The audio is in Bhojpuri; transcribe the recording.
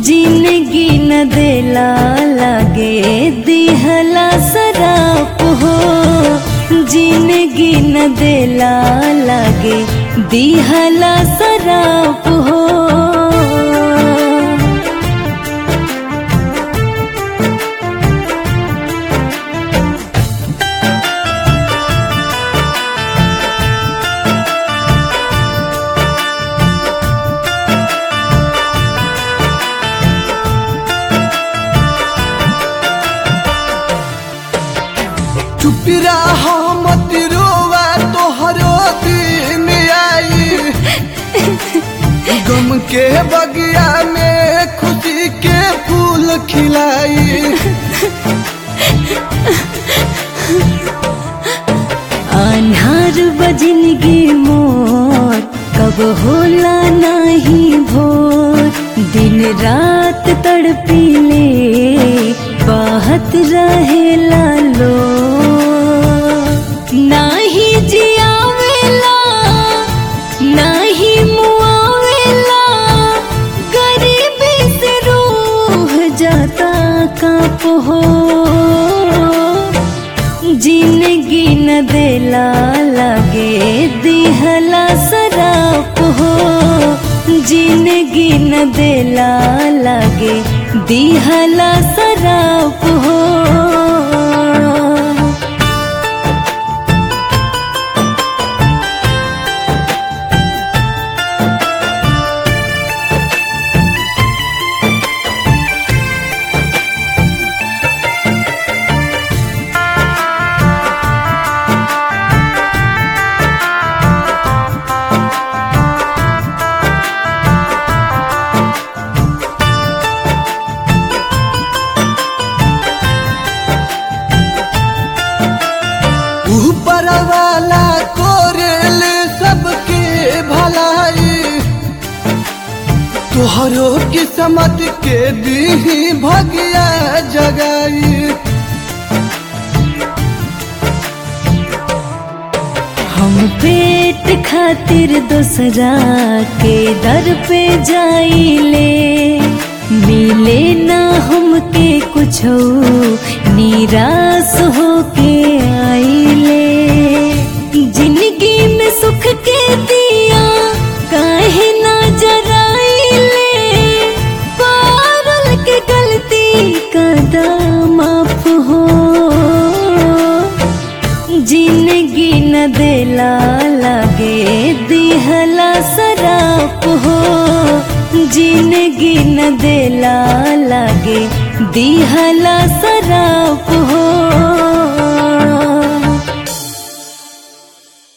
जिंदगी न देला लागे दिहला सराप हो जिंदगी न देला लागे दिहला सराप हो चुप रहा मत रोवा तोहरो दिन आई गम के बगिया में खुशी के फूल खिलाई अन्हार बजिनगी मोर कब होला नाही भोर दिन रात तड़पीले बहत रहेला लो नाही जियावेला नाही मुआवेला गरीबी से रूह जाता काप हो जिंदगी न देला लागे दिहला सराप हो जिंदगी न देला लागे दिहला सराप हो ऊपर वाला कोरेल सबके भलाई तोहरो किस्मत के दी भगिया जगाई हम पेट खातिर दूसरा के दर पे जाइले मिले ना हमके कुछ निराश होके आइले जिंदगी में सुख के दिया काहे ना जराइले पारल के गलती का माफ हो जिंदगी न देला लागे दिहला सराप हो जिंदगी न देला लागे दिहला सराप